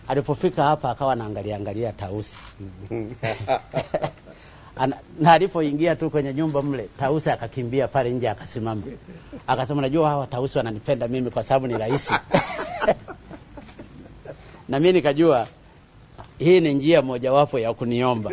Alipofika hapa akawa anaangalia angalia tausi Ana, na alipoingia tu kwenye nyumba mle, tausi akakimbia pale nje akasimama, akasema najua hawa tausi wananipenda mimi kwa sababu ni rahisi na mimi nikajua hii ni njia mojawapo ya kuniomba.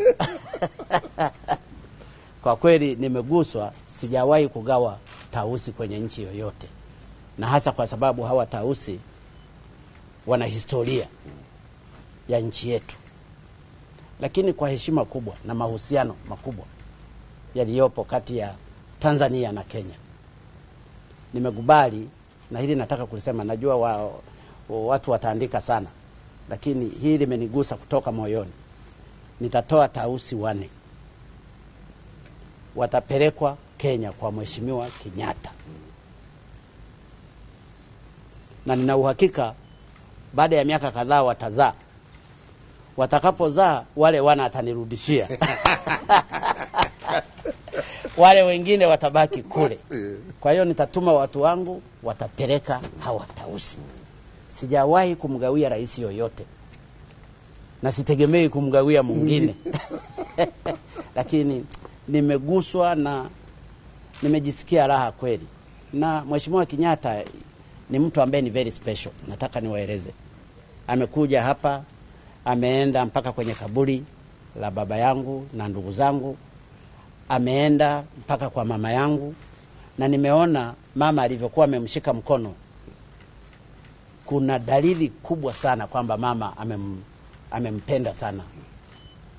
Kwa kweli nimeguswa, sijawahi kugawa tausi kwenye nchi yoyote, na hasa kwa sababu hawa tausi wana historia ya nchi yetu, lakini kwa heshima kubwa na mahusiano makubwa yaliyopo kati ya Tanzania na Kenya, nimekubali na hili nataka kulisema. Najua wa, wa, watu wataandika sana, lakini hili limenigusa kutoka moyoni. Nitatoa tausi wane, watapelekwa Kenya kwa Mheshimiwa Kenyatta, na nina uhakika baada ya miaka kadhaa watazaa. Watakapozaa wale wana atanirudishia wale wengine watabaki kule. Kwa hiyo nitatuma watu wangu, watapeleka hawa tausi. Sijawahi kumgawia rais yoyote na sitegemei kumgawia mwingine lakini nimeguswa na nimejisikia raha kweli, na Mheshimiwa Kenyatta ni mtu ambaye ni very special. Nataka niwaeleze, amekuja hapa, ameenda mpaka kwenye kaburi la baba yangu na ndugu zangu, ameenda mpaka kwa mama yangu, na nimeona mama alivyokuwa amemshika mkono. Kuna dalili kubwa sana kwamba mama amem, amempenda sana